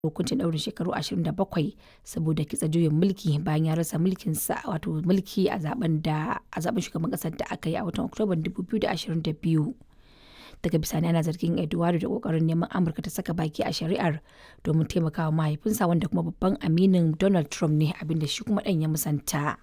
hukuncin ɗaurin shekaru 27 saboda kitsa juyin mulki bayan ya rasa mulkinsa wato mulki a zaben da a zaben shugaban ƙasar da aka yi a watan Oktoban 2022. Daga bisani ana zargin Eduardo da kokarin neman Amurka ta saka baki a shari'ar domin taimakawa mahaifinsa wanda kuma babban aminin Donald Trump ne abinda shi kuma ɗan ya musanta.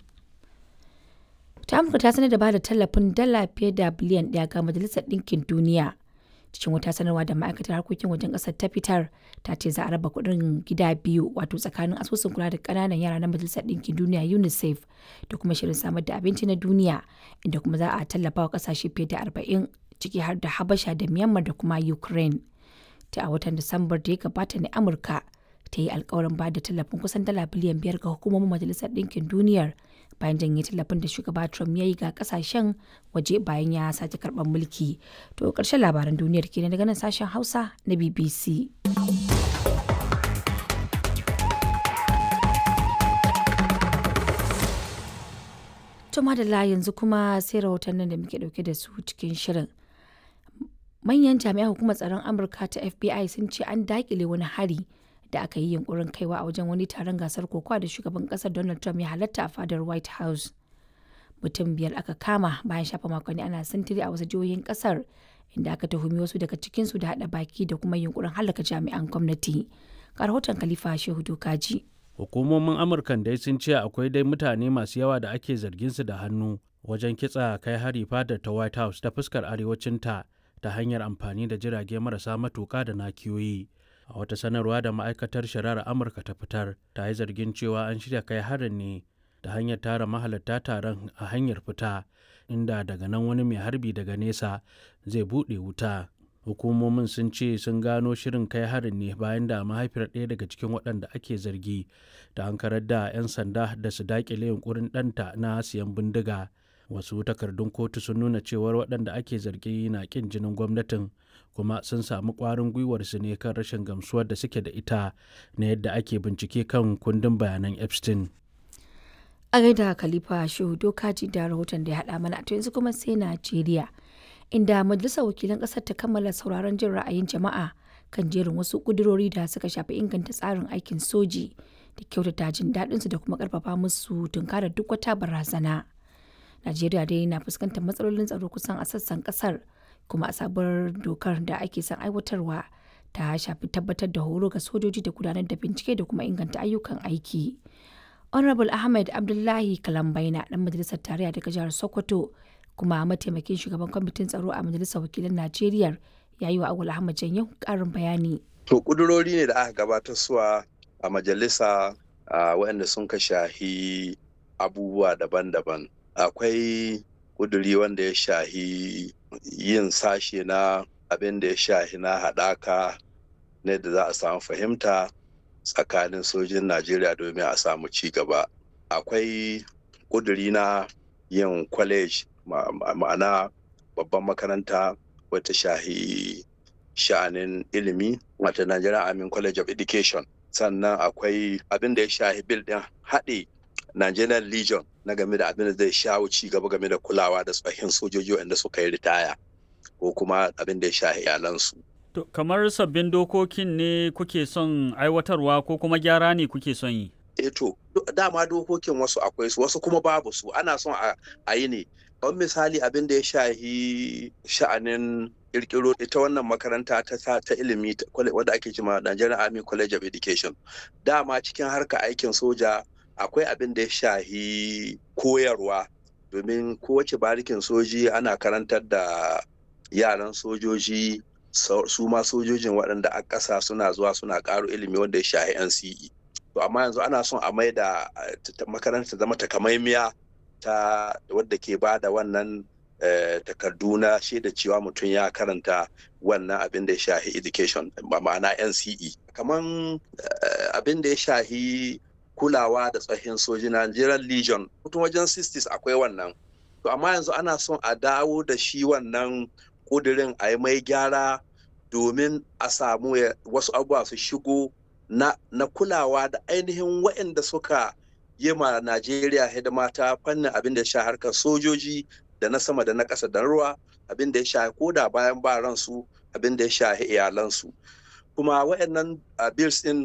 ta amurka ta sanar da ba da tallafin dala fiye da biliyan ɗaya ga majalisar ɗinkin duniya cikin wata sanarwa da ma'aikatar harkokin wajen ƙasar ta fitar ta ce za a raba kuɗin gida biyu wato tsakanin asusun kula da ƙananan yara na majalisar ɗinkin duniya unicef da kuma shirin samar da abinci na duniya inda kuma za a tallafa wa ƙasashe fiye da arba'in ciki har da habasha da myanmar da kuma ukraine ta a watan disambar da ya gabata ne amurka ta yi alkawarin ba da tallafin kusan dala biliyan biyar ga hukumomin majalisar ɗinkin duniyar bayan janye tallafin da shugaba Trump ya yi ga kasashen waje bayan ya sake karɓar mulki. To ƙarshen labaran duniyar kenan daga nan sashen Hausa na BBC. To madalla yanzu kuma sai rahotannin da muke ɗauke da su cikin shirin. Manyan jami'an hukumar tsaron Amurka ta FBI sun ce an daƙile wani hari da aka yi yunkurin kaiwa a wajen wani taron gasar kokowa da shugaban kasar Donald Trump ya halatta a fadar White House. Mutum biyar aka kama bayan shafa makonni ana sintiri a wasu jihohin kasar inda aka tuhumi wasu daga cikinsu da haɗa baki da kuma yunkurin halaka jami'an gwamnati. Ga rahoton Khalifa Shehu Dokaji. Hukumomin Amurkan dai sun ce akwai dai mutane masu yawa da ake zargin su da hannu wajen kitsa kai hari fadar ta White House ta fuskar arewacinta ta hanyar amfani da jirage marasa matuka da nakiyoyi. a wata sanarwa da ma'aikatar shari'ar amurka ta fitar ta yi zargin cewa an shirya kai harin ne da hanyar tara mahalarta taron a hanyar fita inda daga nan wani mai harbi daga nesa zai buɗe wuta hukumomin sun ce sun gano shirin kai harin ne bayan da mahaifiyar ɗaya daga cikin waɗanda ake zargi da an karar da 'yan sanda da su daƙile yunkurin ɗanta na siyan bindiga wasu takardun kotu sun nuna cewar waɗanda ake zargi na ƙin jinin gwamnatin kuma sun samu ƙwarin gwiwar su ne kan rashin gamsuwar da suke da ita na yadda ake bincike kan kundin bayanan epstein a gaida khalifa shehu dokaji da rahoton da ya haɗa mana to yanzu kuma sai najeriya inda majalisar wakilan ƙasar ta kammala sauraron jin ra'ayin jama'a kan jerin wasu ƙudurori da suka shafi inganta tsarin aikin soji da kyautata jin daɗinsu da kuma ƙarfafa musu tunkarar duk wata barazana najeriya dai na fuskantar matsalolin tsaro kusan a sassan ƙasar kuma a sabuwar dokar da ake son aiwatarwa ta shafi tabbatar da horo ga sojoji da gudanar da bincike da kuma inganta ayyukan aiki. honorable ahmed abdullahi kalambaina dan majalisar tarayya daga jihar sokoto kuma mataimakin shugaban kwamitin tsaro a majalisar wakilan najeriya ya yi wa agwal ahmad janyo karin bayani to kudurori ne da aka gabatar suwa a majalisa waɗanda sun ka shahi abubuwa daban-daban akwai kuduri wanda ya shahi yin sashe na abin da ya shahi na haɗaka ne da za a samu fahimta tsakanin sojin najeriya domin a samu ci gaba akwai kuduri na yin college ma'ana babban makaranta wata shahi sha'anin ilimi wata nigerian army college of education sannan akwai abin da ya shahi bil din haɗe nigerian legion na game da abin da zai shawo ci gaba game da kulawa da tsohin sojoji wanda suka yi ritaya ko kuma abin da ya shahi iyalansu. To, kamar sabbin dokokin ne kuke son aiwatarwa ko kuma gyara ne kuke son yi? E to, dama dokokin wasu akwai su wasu kuma babu su ana son a yi ne. Kamar misali abin da ya shahi sha'anin kirkiro ita wannan makaranta ta ta ilimi wadda ake cima Nigerian Army College of Education. Dama cikin harka aikin soja akwai abin da ya shahi koyarwa domin kowace barikin soji ana karantar da yaran sojoji su ma sojojin waɗanda a ƙasa suna zuwa suna ƙaro ilimi wanda ya shahi NCE. To amma yanzu ana son a mai da makaranta zama takamaimiya ta wadda ke ba da wannan takardu na shaida cewa mutum ya karanta wannan abin da ya shahi education ma'ana NCE. Kaman abin da ya shahi kulawa da tsohin soji Nigerian Legion mutum wajen 60s akwai wannan. To amma yanzu ana son a dawo da shi wannan kudirin a yi mai gyara domin a samu wasu abubuwa su shigo na, na kulawa da ainihin waɗanda suka yi ma Najeriya hidima ta fannin abin da ya sha harkar sojoji da na sama da na ƙasa da ruwa abin da ya sha ko da bayan ba ransu abin da ya sha iyalansu kuma waɗannan bills ɗin